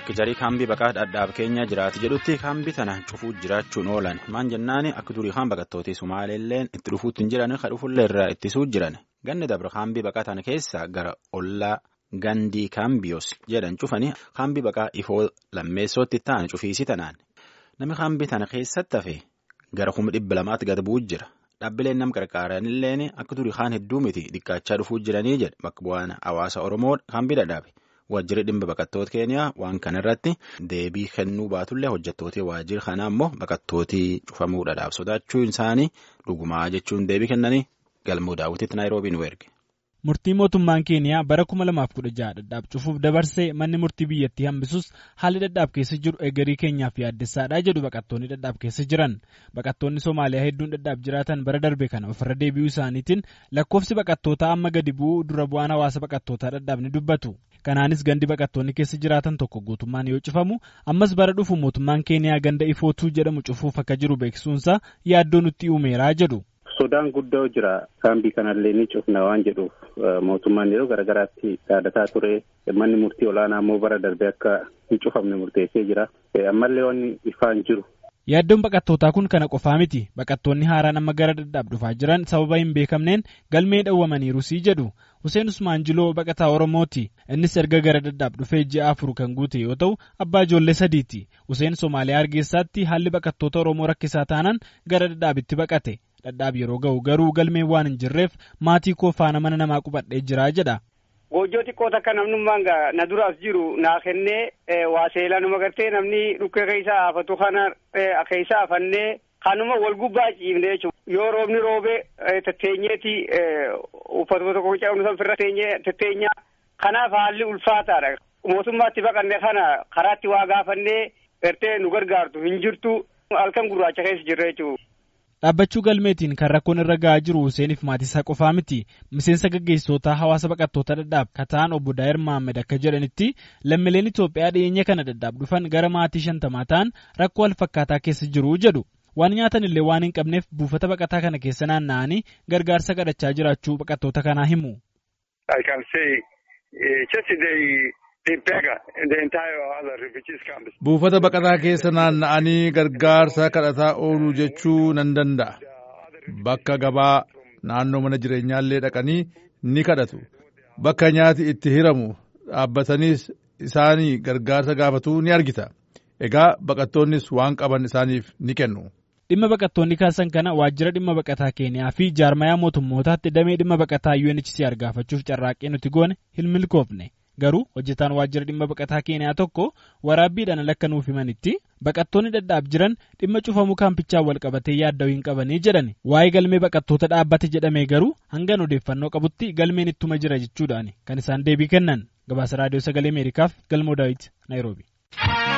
akka jarii kaambii baqaa dhadhaab keenya jiraatu jedhutti kaambii tana cufuu jiraachuun oolan maan jennaani akka durii kaan baqattootii sumaaleelleen itti dhufuutti hin jiran ka dhufullee irraa ittisuu jiran ganni dabre kaambii baqaa tana keessa gara ollaa gandii kaambiyoos jedhan cufanii kaambii baqaa ifoo lammeessootti ta'an cufiisi tanaan namni kaambii tana keessatti hafe gara kuma dhibba lamaatti gad bu'u jira dhaabbileen nam qarqaaranilleen akka durii kaan hedduu miti dhiqqaachaa dhufuu jiranii jedha bakka bu'aan hawaasa oromoo kaambii dhadhaabe. Waajjirri dhimma baqattoota keeniyaa waan kana irratti deebii kennuu baatullee hojjettooti waajjirri kanaa immoo baqattootii cufamuudhaaf sodaachuun isaanii dhugumaa jechuun deebii kennanii galmoo daawwititti naayiroobii nu erge. Murtii mootummaan keeniyaa bara 2016 dhadhaab cufuuf dabarsee manni murtii biyyattii hambisus haalli dhadhaab keessa jiru eegarii keenyaaf yaaddessaadha jedhu baqattoonni dhadhaab keessa jiran. Baqattoonni Somaaliyaa hedduun dhadhaab jiraatan bara darbe kana ofirra deebi'uu isaaniitiin lakkoofsi baqattootaa amma gadi bu'uu dura bu'aan hawaasa baqattootaa dhadhaab ni dubbatu. Kanaanis gandi baqattoonni keessa jiraatan tokko guutummaan yoo cufamu ammas bara dhufu mootummaan keeniyaa ganda ifootuu jedhamu cufuuf akka jiru beeksisuunsaa yaaddoo nutti uumeeraa jedhu. Sodaan guddoo jira kaambii kanallee ni cufna waan jedhuuf mootummaan yeroo garaagaraatti yaadataa ture manni murtii olaanaa immoo bara darbe akka hin cufamne murteessee jira ammallee wanni ifaan jiru. Yaaddoon baqattootaa kun kana qofaa miti baqattoonni haaraan amma gara dhadhaab dhufaa jiran sababa hin beekamneen galmee dhawwamaniiru sii jedhu Hussein Usmaan Jiloo baqataa Oromooti innis erga gara dhadhaab dhufee ji'a afur kan guute yoo ta'u abbaa ijoollee sadiiti Hussein Somaaliyaa Hargeysaatti haalli baqattoota Oromoo rakkisaa taanaan gara dhadhaabitti baqate dhadhaab yeroo ga'u garuu galmeen waan hin jirreef maatii koo faana mana namaa qubadhee jira jedha. Goojjoo xiqqoo takka namnummaan na duraas jiru naa kennee waa seelaa numa gartee namni dhukkee keessaa hafatu kana keessaa hafannee kanuma wal gubbaa ciifne jechuudha. Yoo roobni roobee tetteenyeeti uffatuma tokko cabnu san firra tetteenyaa kanaaf haalli ulfaataadha. Mootummaatti baqanne kana karaatti waa gaafannee gartee nu gargaartu hin jirtu halkan gurraacha keessa jirra jechuudha. Dhaabbachuu galmeetiin kan rakkoon irra gahaa jiru Huseeniif maatiisaa qofaa miti. Miseensa gaggeessitoota hawaasa baqattoota dhadhaab kataan obbo Daa'ir Mahammed akka jedhanitti lammiileen Itoophiyaa dhiyeenya kana dhadhaab dhufan gara maatii shantamaa ta'an rakkoo walfakkaataa keessa jiru jedhu. Waan nyaatan illee waan hin qabneef buufata baqataa kana keessa naanna'anii gargaarsa kadhachaa jiraachuu baqattoota kanaa himu. Buufata baqataa keessa naanna'anii gargaarsa kadhataa ooluu jechuu nan danda'a. Bakka gabaa naannoo mana jireenyaallee dhaqanii ni kadhatu. Bakka nyaati itti hiramu dhaabbataniis isaanii gargaarsa gaafatuu ni argita. Egaa baqattoonnis waan qaban isaaniif ni kennu. Dhimma baqattoonni kaasan kana waajjira dhimma baqataa keeniyaa fi jaarmayaa mootummootaatti damee dhimma baqataa UNHCR gaafachuuf carraaqqee nuti goone hin milkoofne. Garuu hojjetaan waajjira dhimma baqataa keeniyaa tokko waraabbiidhaan ala akka nuuf himanitti baqattoonni dhadhaab jiran dhimma cufamuu kaampichaan wal qabatee yaadda'uu hin qabanii jedhan waa'ee galmee baqattoota dhaabbate jedhamee garuu hangan odeeffannoo qabutti galmeen ittuma jira jechuudhaan kan isaan deebii kennan gabaasa raadiyoo sagalee ameerikaaf galmoo daawit naayiroobi.